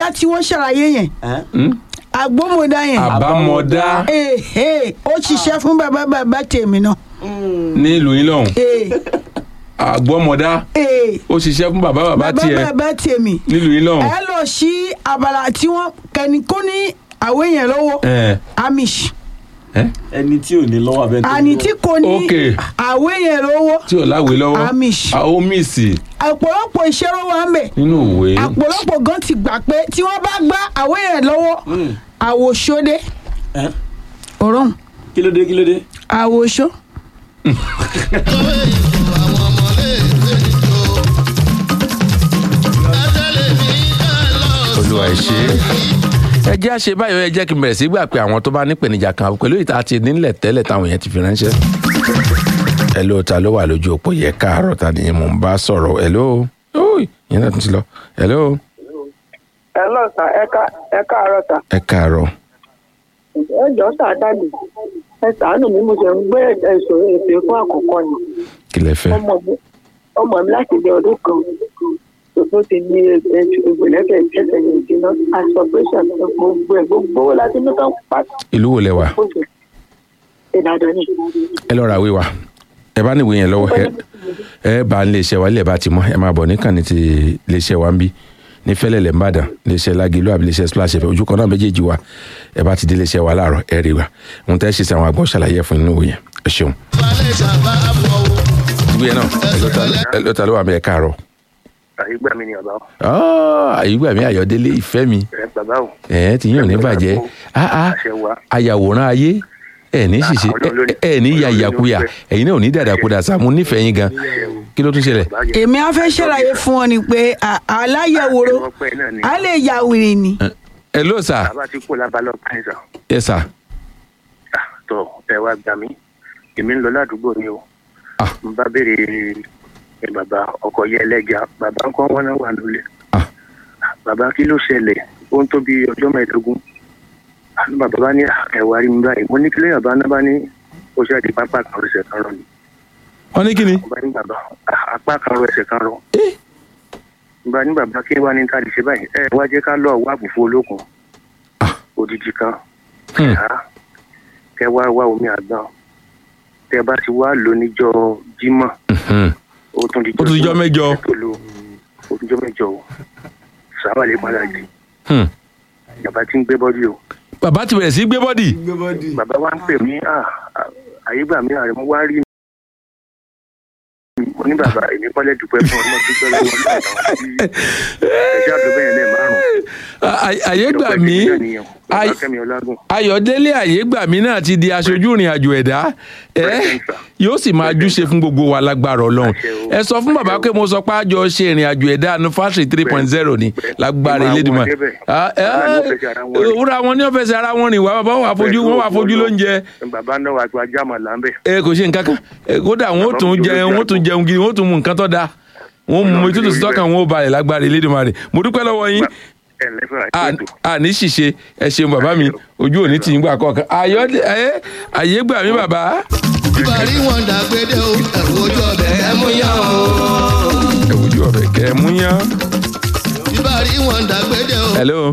àgbọ́mọdá tí wọ́n ṣàlàyé yẹn Hmm? àgbọ́mọdá yẹn àbámọ̀dá ee ó ṣiṣẹ́ fún bàbá bàbá tèmi náà nílùú yín lọ́hùn ee àgbọ́mọdá ee ó ṣiṣẹ́ fún bàbá bàbá bàbá tiẹ̀ bàbá tèmi nílùú yín lọ́hùn. ẹ lọ sí abala tí wọ́n kẹ́ni kó ní àwé yẹn lọ́wọ́ ẹ amish ẹ ẹni tí ò ní lọ́wọ́ abẹ́ tó àní tí kò ní Ok. àwé yẹn lọ́wọ́ tí ò láwèé lọ́wọ́ Amish. a ó míìsì ọ̀pọ̀lọpọ̀ iṣẹ́ ló wà ń bẹ̀ nínú òwe ọ̀pọ̀lọpọ̀ gan ti gbà pé tí wọ́n bá gbá àwé yẹn lọ́wọ́ àwòṣódé Ẹ́, ọ̀rọ̀hún kí ló dé kí ló dé. àwòṣó olúwa ẹ ṣe é. ẹ jẹ́ àṣẹ báyọ̀ ẹ jẹ́ kí n bẹ̀rẹ̀ sí gbà pé àwọn tó bá nípèníjà kan pẹ̀lú ìta àti nílẹ̀ tẹ́lẹ̀ táwọn yẹn ti fi ránṣẹ́. ẹ ló ta ló wà lójú òpó yẹ káàárọ̀ ta ni mò ń bá sọ̀rọ̀ ẹ ló yẹn náà tún ti lọ ẹ ló ẹ lọ sà ẹ ká ẹ káàárọ̀ sà ẹ káàárọ̀ ẹ jọ sà dàdí ẹ ṣàánú mi mo ṣe ń gbé ẹsùn èpè fún àkọ́kọ́ ni kí lẹ fẹ́. ọmọ mi ọmọ mi láti bí ọdún kan tó ti ní ìgbìlẹ́kẹ̀ ìṣẹ̀ṣẹ̀ yẹn jiná aspiration gbogbo ẹ̀ gbogbo owó láti ní tán pàtó ìlú wo lẹ wà ìdàdàn ni ẹ lọ ra ìwé wa ẹ bá níwèé yẹn lọ́wọ́ ẹ ẹ bá ń lè ṣe wa ilé ẹ bá ti mọ ẹ máa bọ̀ níkànnì ti lè ṣe wa ń bí ní fẹ́lẹ́ lẹ̀ ń bàdàn lè ṣe lágìlú àbí lè ṣe splash ẹ̀fẹ̀ ojú kan náà méjèèjì wa ẹ bá ti dé lè ṣe wa láàárọ̀ ẹ rí wa ohun tẹ́ ẹ ṣe sí àwọn àgbọ̀ ṣàlàyé fún inú yẹn ẹ ṣeun. ìwé yẹn náà ẹ ló ta- ẹ ló ta ló wà mí ẹ káàárọ̀. àyígbà mi ni ọba o Ah, àyígbà mi àyọ̀délé ìfẹ́ mi ẹ bàbá o ẹ̀ ti yàn ní bàjẹ́ Ah, ah, àṣẹ wa ayàwòrán ayé ẹ ní ṣìṣe Ọlọ́run ló ní- ẹ ẹ ní Ọlọ́run ló ní yàyàkuyà ọpẹ́. ẹ̀yin náà ò ní dàdàkudà Sàámú nífẹ̀ẹ́ yín gan kí ló tún ṣẹlẹ̀. bàjẹ́ èmi á fẹ́ ṣàlàyé fún ọ ni pé à- aláyẹ̀wòrò ọpẹ́ náà ni á lè ya wèrè ni ẹ ló sà bàbá ti kó labalọ pàǹsà ẹ sà tọ ẹ wá gbà mí èmi ń lọ ládùúgbò ni o Ah. n bá béèrè ẹ bàbá ọkọ yẹ ẹlẹjà bàbá ń kọ́ wọn náà wà lólè Ah. bàbá kí ló ṣẹlẹ̀ ó ń tó bí ọjọ́ mẹ́ẹ̀ẹ́dógún àánú bàbá bá ní ẹ wá rí mi báyìí mo ní kílẹ̀ bàbá náà bá ní ó ṣe àti pápá kan rẹ̀ kan rọ ni wọ́n ní kí ni. mo bá ní bàbá "Ah, apá kan rọ ẹsẹ̀ kan rọ Eh. mo bá ní bàbá kí wá ní ká lè ṣe báyìí ẹ wá jẹ́ ká lọ wá àbùfù olókun Ah. odidi kan Hmm. Ah, kẹ wá wá omi àgbọn tẹ bá ti wá lò níjọ́ Jímọ̀ Mhm. ó tún di Ó tún dijọ́ mẹ́jọ. tó lò ó tún dijọ́ mẹ́jọ o sábà lè padà jì Hmm. bàbá tí ń gbé bọ́dí o bàbá ti bẹ̀rẹ̀ sí gbé bọ́dì. gbé bọ́dì. bàbá wa ń pè mí "Ah, ah, àyégbà mi àrẹ mo wá rí mi mo ní bàbá èmi kọ́lẹ̀ dúpẹ́ fún ọdún tó gbẹ́ lọ́wọ́ nígbà táwọn tí ẹ̀ṣẹ́ àdúgbò yẹn lẹ́ẹ̀ márùn-ún àyè gbà mí Ay- Kẹ́mi Ọlágùn ayọ̀délé àyè gbà mí náà ti di aṣojú ìrìn àjò ẹ̀dá ẹ President, sir. yóò sì máa júṣe fún gbogbo wa lágbára ọlọ́run Àṣẹ o. ẹ sọ fún bàbá Àṣẹ o. pé mo sọ pé àjọ ṣe ìrìn àjò ẹ̀dá anufásitì three point zero ni lágbára Ìmọ̀ àwọn Elédùmarè débẹ̀. Ah, eh, Bàbá ní ó fẹsẹ̀ ara wọn rìn. òwúrọ̀ àwọn ní ọ̀fẹ́sẹ̀ ara wọn rìn wá bàbá wà fojú wọn wà fojú lóúnjẹ bàbá náà wà gba jáàmà láńbẹ̀ ẹ kò ṣe nǹkan kan ẹ, kódà wọn ò tún jẹ wọn ò tún jẹun gidi wọn ò tún mu nǹkan tó dáa wọn mú mi tútù sí tọkàn wọn ò balẹ̀ lágbára Elédùmarè mo dúpẹ́ lọ́wọ́ yín ẹ̀ lẹ́fẹ̀ẹ́ a àti ètò a ní ṣìṣe ẹ ṣeun bàbá mi ojú òní tì í gbà kọ̀ọ̀kan ayọ̀ ẹ àyè gbà mí bàbá. ìbàrí wọn dàgbédé o ẹ̀wọ̀ ojú ọbẹ̀ ẹ̀ mú yá o. ẹ wojú ọbẹ̀ kẹ́ ẹ mú yán. ìbàrí wọn dàgbédé o. hello.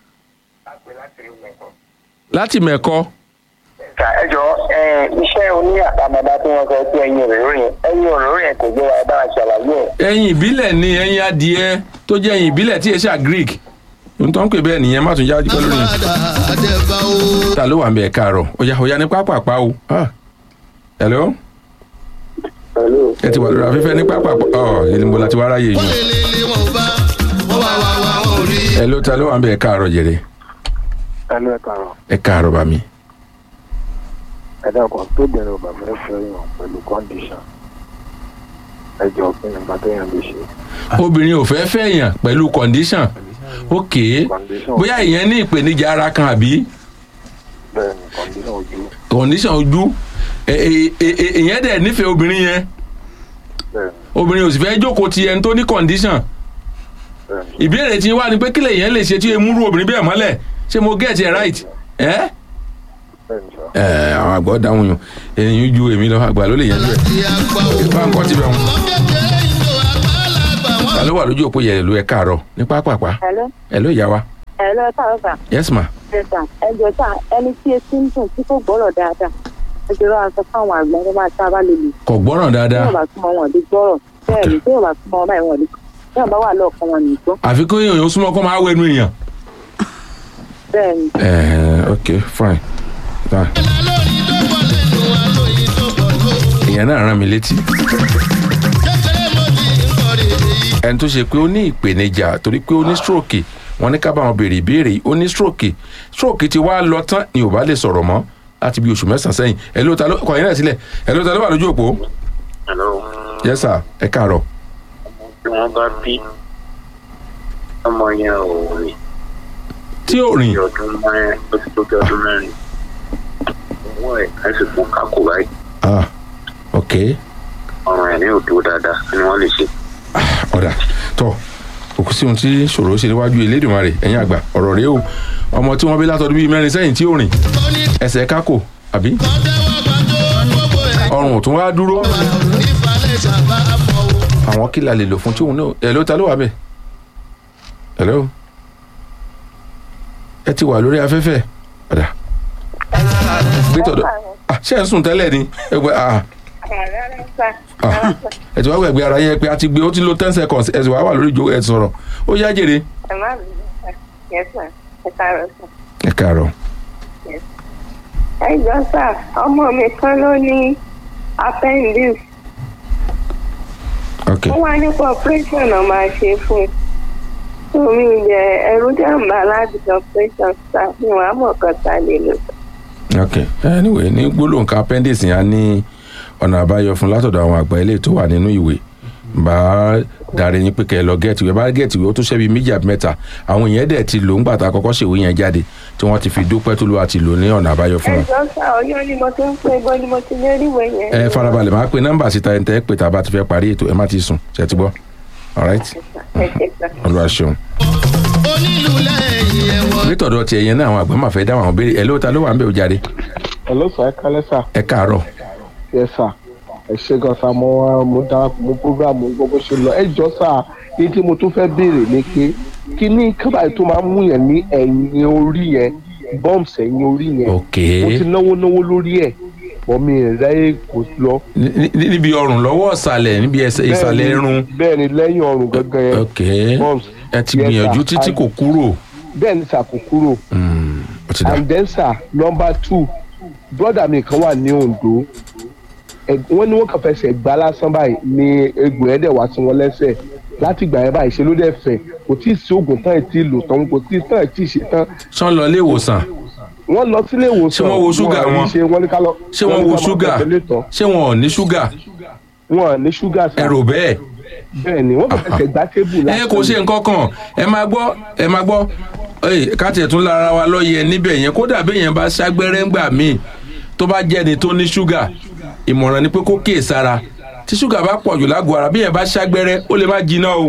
láti mẹ́kọ́ Ṣà ẹ jọ ẹ iṣẹ́ oní àtàmọ́dá tí wọ́n sọ pé ẹyin òróró yẹn ẹyin òróró yẹn kò gbé wa ẹ bá wa ṣàlàyé ẹ̀. ẹyin ìbílẹ̀ ni ẹyin adìẹ tó jẹ́ ẹyin ìbílẹ̀ tí èsà greek ohun tó ń pè bẹ́ẹ̀ nìyẹn má tún jáde pẹ́ lórí yẹn. àmàdà àdẹ̀bà o. ta ló wà ń bẹ̀ káàárọ̀ ọ̀yà ọ̀yà ní pápápá o. Ah. hello. ẹ ti wà lórí afẹ́fẹ́ ní pápápá ọ̀ ìlú la ti wá ráyè wọ́n yìí. lè lè lè wọn ò bá wọ́n wá wá wá wọn ò rí. hello ta ló wà ń bẹ̀ káàárọ̀ jèrè ẹnu ẹ̀ kàrọ̀ ẹ káàárọ̀ bá mi. ẹ̀dá kan tó bẹ̀rẹ̀ ọ̀bà fẹ́ fẹ́ yàn pẹ̀lú kọ́ndíṣàn ẹjọ́ kí ni nǹkan téèyàn lè ṣe obìnrin ò fẹ́ fẹ́ yàn pẹ̀lú condition ok Condition. bóyá ìyẹn ní ìpèníjà ara kan àbí bẹ́ẹ̀ ni kọ́ndíṣàn ojú condition ojú ẹ- ẹ- ẹ- ẹ- ìyẹn dẹ̀ nífẹ̀ẹ́ obìnrin yẹn bẹ́ẹ̀ ni obìnrin ò sì fẹ́ jókòó ti ẹni tó ní condition bẹ́ẹ̀ ni ìbéèrè tí wá ni pé kílẹ̀ yẹn lè ṣe tí emúrú obìnrin bẹ́ẹ̀ mọ́lẹ̀ ṣé mo get it right ẹ bẹ́ẹ̀ ni sọ. ẹ àwọn àgbọ̀ dáhùn yàn èyí ju èmi lọ àgbà ló lè yẹn bẹ́ẹ̀ láti àgbà o. bá ń kọ́ ti bẹ̀ wọn. ọmọ kékeré ìlú àgbàlagbà wọn. ta ló wà lójú òpó yẹn ló ẹ káàárọ̀ ní pápápá Hello? ẹ ló yá wa lọ sáà sà yes ma ẹ̀sà ẹjọ́ sà ẹni tí etí ń dùn tí kò gbọ́rọ̀ dáadáa ẹjọ́ lọ́wọ́ sọ fáwọn àgbà ẹni máa sábà lè lè kò gbọ́ràn tí dáadáa yóò bá súnmọ́ wọn lè gbọ́rọ̀ bẹ́ẹ̀ ni tí yóò bá súnmọ́ wọn báyìí wọn lè tí yóò bá wà lọ́ọ̀kan wọn lè gbọ́ àfi kó èèyàn súnmọ́ kó máa wẹnu èèyàn. bẹ́ẹ̀ ni ẹ̀ẹ́ ok fine fine. lórí tó pọ̀ lẹ́nu alóyin tó pọ̀ ló. ìyẹn náà rán mi létí kékeré mo ti ń kọrin èyí. ẹni tó ṣe pé ó ní ìpèníjà torí pé ó ní stroke wọn ní ká bá wọn béèrè ìbéèrè yìí ó ní stroke stroke ti wá lọ tán ni ò bá lè sọ̀rọ̀ mọ́ láti bí oṣù mẹ́sàn-án sẹ́yìn ẹ ló ta ló kọ̀ yín náà sílẹ̀ ẹ ló ta ló wà lójú òpó Hello. yes sir ẹ káàárọ̀ tí wọ́n bá bí ọmọ yẹn ò rìn tí ò rìn bí ọdún mẹ́rin ó ti tó bí ọdún mẹ́rin owó ẹ̀ ká sì fún kákò báyìí ah ok ọ̀ràn ẹ̀ ní òdo dáadáa kí ni wọ́n lè ṣe. ọ̀dà tọ́ òkú sí ohun tí ṣòro ṣe níwájú elédùnmarè ẹ̀yìn àgbà ọ̀rọ̀ rèé o ọmọ tí wọ́n bí látọdún bíi mẹ́rin sẹ́yìn tí ò rìn ẹsẹ̀ kákò àbí kọ́ńtẹ́wọ́ gbàdó gbogbo ẹ̀. ọrùn ò tún wá dúró ìfàlẹ̀ ṣàbá fọ o. àwọn kí la lè lò fún tí òun náà ẹ ló ta ló wà bẹ́ẹ̀ hello ẹ ti wà lórí afẹ́fẹ́ ọ̀dà gbé tọ̀dọ̀ ah ṣé ẹ̀ ń sùn tẹ́lẹ̀ ni ẹ gbé ah ah ẹ ti wá gbẹ̀gbẹ́ ara yẹn pé a ti gbé ó ti lo ten seconds ẹ sì wá wà lórí ìjó ẹ sọ̀rọ̀ ó yá jèrè ẹ káàárọ̀ ẹ jọ sà ọmọ mi kan ló ní appendix ok ó wá nípa operation náà máa ṣe fún un omi ìjẹ ẹrú jàǹbá láti ṣe operation sà ní wàá mọ̀ kan tá a lè lò. ok anyway ní gbólóhùn kan appendix yẹn á ní ọ̀nà àbáyọ fún látọ̀dọ̀ àwọn àgbà ilé tó wà nínú ìwé bá darí yín pé kẹ́ ẹ lọ gẹ́ẹ̀tì ìwé bá gẹ́ẹ̀tì ìwé ó tún ṣẹ́bi méjì àbí mẹ́ta àwọn èèyàn dẹ̀ ti lò ń gbà tá a kọ́kọ́ ṣèwé yẹn jáde tí wọ́n ti fi dúpẹ́ tó ló wà ti lò ní ọ̀nà àbáyọ fún ẹ wọn. jọ sà ọyọ ni mo ti ń pè bọ́ ni mo ti lè rí ìwé yẹn. ẹ farabalẹ̀ máa pe nọ́mbà síta ẹ̀ ń tẹ́ pé tá a bá ti fẹ́ parí ètò ẹ má ti sùn ṣe ti gbọ́ alright ẹ ṣe sà. olúwa ṣeun. onílù lẹ́yìn ẹ̀wọ̀n. bí tọ̀dọ̀ tiẹ̀ yẹn náà àwọn àgbà máa fẹ́ dáhùn àwọn béèrè ẹ̀ ló ta ló wà ń bẹ̀ òjáde hello sir ẹ kálẹ́ sir ẹ káàárọ̀ yes sir ẹ ṣe gan sa mo wá mo darapọ̀ mo program mo gbọ́ bó ṣe lọ ẹ jọ sá ní tí mo tún fẹ́ béèrè ni pé kí ní kábàáyé tó máa ń mú yẹn ní ẹ̀yìn orí yẹn bumps ẹ̀yìn orí yẹn ok mo ti náwó náwó lórí ẹ̀ bọ́ mi rẹ̀ kò lọ. Ní- ní- níbi ọrùn lọ́wọ́ ìsàlẹ̀ níbi ẹsẹ̀ ìsàlẹ̀ irun bẹ́ẹ̀ ni lẹ́yìn ọrùn gangan yẹn ok bumps ẹ ti Yes, gbìyànjú sir. títí kò kúrò bẹ́ẹ̀ ni sàkó kúrò Hmm, ó ti dá and then sir number two brother mi kan wà ní ondo ẹ- wọ́n ní wọ́n kàn fẹsẹ̀ gbá lásán báyìí ni egbò ẹ̀ dẹ̀ wá sí wọn lẹ́sẹ̀ láti ìgbà yẹn báyìí ṣe ló dẹ̀ fẹ̀ kò tí ì sí oògùn tán ẹ̀ tí ì lò tán kò tí ì tán ẹ̀ tí ì ṣe tán ṣán lọ ilé ìwòsàn wọ́n lọ sílé ìwòsàn Ṣé wọ́n wo ṣúgà rí wọn? ṣe wọ́n ní ká lọ ṣé wọ́n ní wo ká máa ṣúgà tẹ̀lé tán. ṣé wọn ò ní ṣúgà wọn ní ṣúgà sá ẹ rò bẹ́ẹ̀ bẹ́ẹ̀ ni wọ́n kàn fẹsẹ̀ gbá tébù ẹ kò ṣe nǹkan kan ẹ máa gbọ́ ẹ máa gbọ́ ẹ ká tiẹ̀ tún lára wa lọ́yẹ níbẹ̀ yẹn kódà bí yẹn bá ṣàgbẹ́rẹ́ ńgbà míì tó bá jẹ́ ni tó ní ṣúgà ìmọ̀ràn ni pé kó kíyè sára tí ṣúgà bá pọ̀ jù lágọ̀ọ́ ara bí yẹn bá ṣàgbẹ́rẹ́ ó lè má jiná o.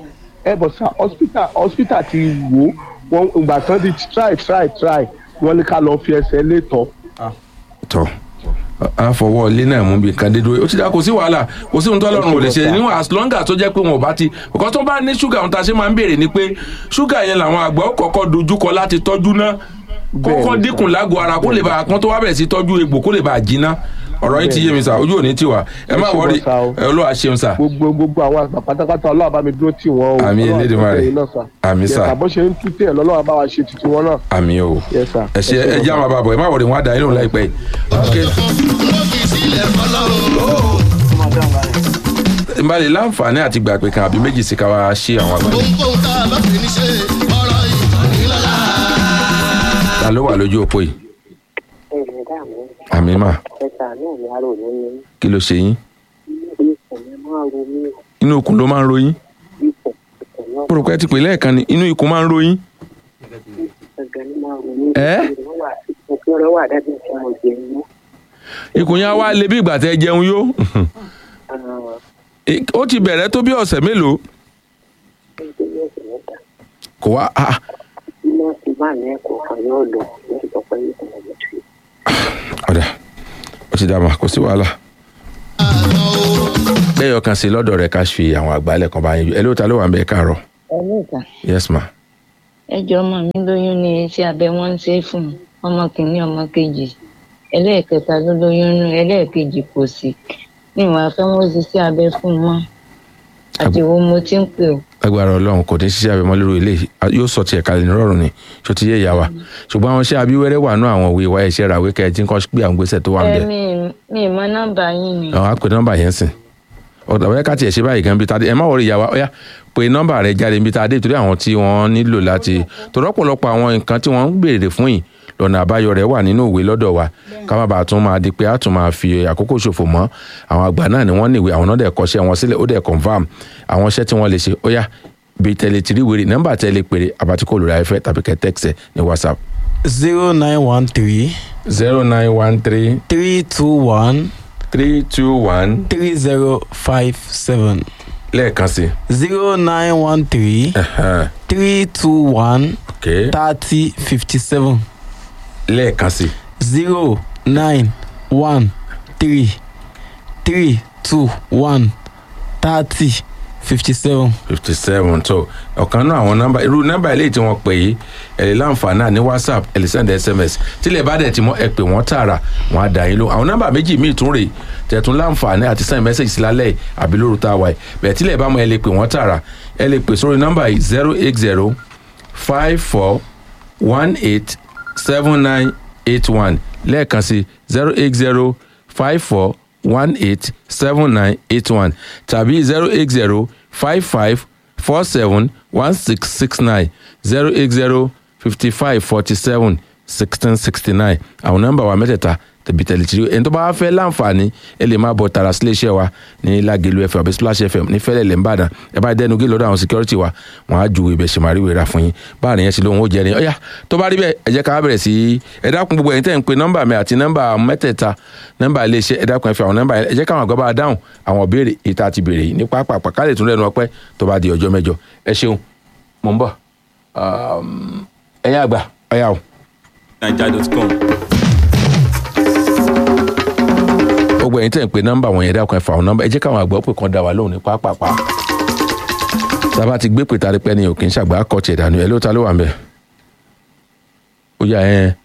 ẹ bọ̀ sá hospital hospital ti wò ó wọn ìgbà kan ti try try try wọ́n ní ká lọ fi ẹsẹ̀ lé tọ́ tọ́ a fọwọ́ ilé náà mú bí kan dé dúró ó ti dá kò sí wàhálà kò sí ohun tó lọ́rùn ò lè ṣe níwọ̀n as long as tó jẹ́ pé wọn ò bá ti ọ̀kan tó bá ní ṣúgà ohun tá a ṣe máa ń béèrè ni pé ṣúgà yẹn làwọn àgbà ó kọ́kọ́ dojúkọ láti tọ́jú náà kọ́kọ́ Bẹ́ẹ̀ni, dínkù lágọ̀ọ́ ara kó lè bá a kan tó wá bẹ̀rẹ̀ sí tọ́jú egbò kó lè bá a jiná ọ̀rọ̀ yìí ti yé mi sà ojú òní tiwa ẹ má Ẹ ṣe wọrí bọ́ sá o. ẹ olúwa ṣeun sà gbogbo gbogbo àwọn àgbà pátápátá ọlọ́run bá mi dúró tì wọ́n o Àmín Ọlọ́run Elédùmarè. àti ẹ̀yin náà sà. Àmín sà. Yes, sà, bó ṣe ń tú tẹ̀ lọ́lọ́run bá wa ṣe títí wọn náà àmì o Yes, sir. ẹ ṣe Ẹ ṣe ẹ já máa bá a bọ̀ ẹ má wọrí wọn á da inú láìpẹ́ yìí. Okay. ló fi sílẹ̀ fọlọ́run. n bá lè láǹfààní àti gbà pé kan àbí méjì sí ká wá ṣe àwọn àgbà ohunkóhun tá a bá fi ní ṣe ọ̀rọ̀ ìkànnì lọ́la. ta ló wà lójú òpó yìí ẹ̀rẹ̀ dààmú àmì mà ẹ̀sà náà ní arò ní ní kí ló ṣe yín ikùn mi máa ro mí inú ikùn ló máa ń ro yín ikùn ikùn náà mo rò pé ẹ ti pè lẹ́ẹ̀kan ni inú ikùn máa ń ro yín gangan ní máa ro mí. Ẹ́? òfin rẹ̀ wà dájú tí mo jẹ inú. ikùn yẹn á wá le bí ìgbà tẹ jẹun yó Eh, ó ti bẹ̀rẹ̀ tó bí ọ̀sẹ̀ mélòó nítorí ọ̀sẹ̀ mẹ́ta kò wá ah, tí wọ́n ti bá ní ẹ̀kọ́ kan yóò lọ lórí ìtọ́pẹ́ yìí kò lọ́jọ́ tó yẹ. ọ̀dà ó ti dá mà kò sí wàhálà lẹ́yọ̀ kan sí lọ́dọ̀ rẹ̀ ká fi àwọn àgbálẹ̀ kan bá yín ẹ ló ta ló wà ń bẹ ẹ káàárọ̀ ẹ̀mí ìta yes ma ẹjọ́ ọmọ mi lóyún ní iṣẹ́ abẹ wọ́n ń ṣe é fún un. ọmọ kìíní ọmọ kejì ẹlẹ́ẹ̀kẹta ló lóyún nù ẹlẹ́ẹ̀kejì kò sí ní ìwà fẹ́ wọ́n ṣiṣẹ́ abẹ fún un mọ́ àdìwọ́ mo ti ń pè ó. agbára ọlọ́run kò ní ṣiṣẹ́ abẹ mọ́ lórí ilé yóò sọ tiẹ̀ kalẹ̀ nírọ̀rùn ni ṣó ti yé ìyá wa ṣùgbọ́n àwọn iṣẹ́ abíwẹ́rẹ́ wà nú àwọn òwe wa ẹ̀ṣẹ̀ ràwé kẹ́ ẹ tí ń kọ́ gbé àwọn gbèsè tó wà ń ẹ bẹ̀ mi mi ì mọ nọ́mbà yín ni. àwọn àpè nọ́mbà yẹn sìn ọ̀dà wẹ́ẹ́ ká tiẹ̀ ṣe báyìí gan bí tadé ẹ má wọrí ìyá wa ọ̀yá pé nọ́mbà rẹ jáde bí tadé torí àwọn tí wọ́n nílò láti torí ọ̀pọ̀lọpọ̀ àwọn nǹkan tí wọ́n ń béèrè fún yìí lọ́nà àbáyọ rẹ̀ wà nínú ìwé lọ́dọ̀ wa ká má bàa tún máa di pé a tún máa fi àkókò ṣòfò mọ́ àwọn àgbà náà ni wọ́n níwèé àwọn náà dẹ̀ kọ́ṣẹ́ wọn sílẹ̀ ó dẹ̀ confam àwọn iṣẹ́ tí wọ́n lè ṣe ó yá bí tẹ̀lé tìrí wèrè nọ́mbà tẹ̀lé péré àbátíkò lórí ayẹfẹ́ tàbí kẹ́ tẹ́kisẹ̀ ní whatsapp zero nine one three zero nine one three three two one three two one three zero five seven lẹ́ẹ̀kan sí zero nine one three ẹ̀hẹ́n, three two one okay thirty fifty seven lẹ́ẹ̀kan sí zero nine one three three two one thirty fifty seven. fifty seven tó ọ̀kan náà àwọn nọ́mbà irú nọ́mbà eléyìí tí wọ́n pè yìí ẹ lè láǹfààní náà ní whatsapp ẹ lè send sms tílẹ̀ bá dẹ̀ tí mọ́ ẹ pè wọ́n tààrà wọ́n á dà yín ló àwọn nọ́mbà méjì míì tún rèé tẹ̀tún láǹfààní àti send message sí lálẹ́ yìí àbí lóru tá a wà yìí bẹ̀ẹ̀ tílẹ̀ bá mọ ẹ lè pè wọ́n tààrà ẹ lè pè sórí nọ́mbà yìí zero eight zero five four one eight seven nine eight one lẹ́ẹ̀kan sí zero eight zero five four one eight seven nine eight one tàbí zero eight zero five five four seven one six six nine zero eight zero fifty five forty seven sixteen sixty nine àwọn nọ́mbà wa mẹ́tẹ̀ẹ̀ta tẹ̀bí tẹ̀lé tìrí ẹni tó bá fẹ́ láǹfààní ẹ lè máa bọ̀ tààrà sílé iṣẹ́ wa ní lágẹ̀lú fm àbí splash fm ní fẹ́lẹ̀ lẹ́ńbàdàn ẹ bá dẹnu gé lọ́dọ̀ àwọn security wa wọ́n á ju ibẹ̀ ṣèmárí wéra fún yín báà nìyẹn ti lóhun ó jẹ́ ni ọ̀yà tó bá rí bẹ́ẹ̀ ẹ jẹ́ ká bẹ̀rẹ̀ sí ẹ dákun gbogbo ẹ̀yin tẹ́ ń pe nọ́mbà mi àti nọ́mbà mẹ́tẹ̀ẹ̀ta nọ́mbà ilé iṣẹ́ ẹ dákun ẹ fi àwọn nọ́mbà yẹn ẹ jẹ́ káwọn àgbà bá dáhùn àwọn ìbéèrè ìta ti béèrè yìí ní pápá ká lè tún lẹ́nu ọpẹ́ tó bá di ọjọ́ mẹ́jọ ẹ ṣeun mò ń bọ̀ ẹ̀yin àgbà ọ̀yà o. naija.com. gbogbo ẹ̀yin tẹ̀ ń pe nọ́mbà wọn yẹn dákun ẹ fa àwọn nọ́mbà ẹ jẹ́ káwọn àgbà ó pè kàn dá wa lóhùn ní pápápá sábà ti gbé pè tari pẹ́ ni òkè ń ṣàgbà kọ́ tiẹ̀ dànù ẹ̀ ló ta ló wà ń bẹ̀ ó yà ẹ́